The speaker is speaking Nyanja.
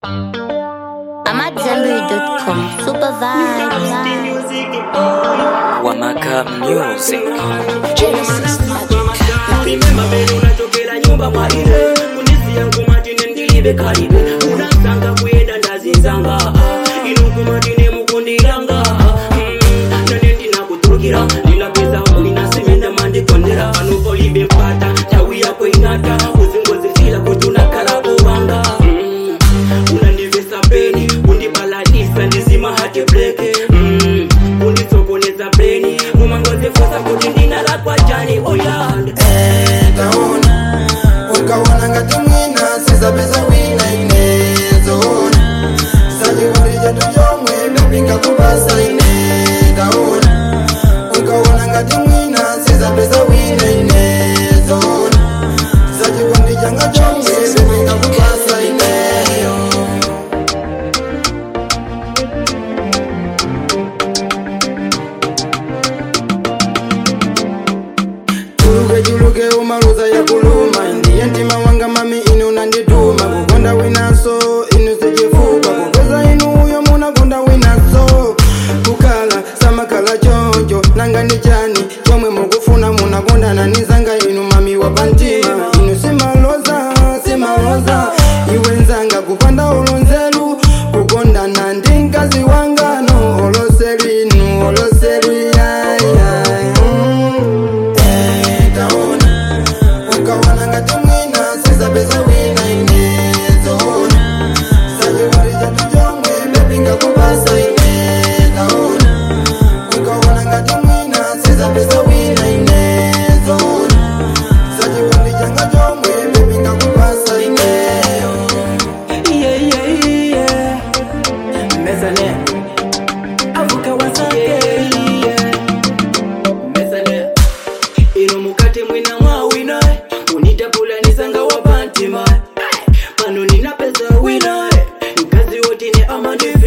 I'm at Zenbury.com. Super vibes. Wamaka Music. Remember mbele unatokera nyumba kwa ile kundisi yangu matine ndilibe karibe unasanga kwenda ndazinzanga ah, ino kumatine mukundilanga mm, nane ndinakutukira ndinapeza mwinasemenda mandikondera panopo ibe mpata tawi yako inata uzingozifila kuti unakala bobanga mm, unandivesa peni undibaladisa ndizima hati breke mm, undisokoneza breni mumangozifusa kuti ndinalakwa jani oyand taona ukaona ngati mwina sizapeza wina inezoona sachikondi chetu chomwe bebinga kupasa ine taona ukaona ngati mwina sizapeza wina inezoona sachikondi changa chomwe bebinga kupasa ineyo tuluke chuluke umaluza yakuluma ndiye mtima wanga mami inu unandituma kukonda winaso inu sichifupa kupeza inu uyo munakonda winaso kukhala samakhala choncho nanga ndi chani chomwe mukufuna munakondana nizanga inu mami wapantima inu simaloza simaloza iwe nzanga kupanda ulonzelu kukondana ndi mkazi wanga no oloselu inu oloselu yayay mm. taona ukaona ngati mwina sizapeza wina inezoona sachikondi chatu chomwe bebinga kupasa ine taona ukaona ngati mwina sizapeza wina inezoona sachikondi changa chomwe bebinga kupasa ineyo Yeah, yeah, yeah. Mesane. Avuka wasake. Yeah, yeah. Mesane. ino mukati mwina mwawina unitapula nisanga wapantima pano ninapeza wina mkazi wotine amandi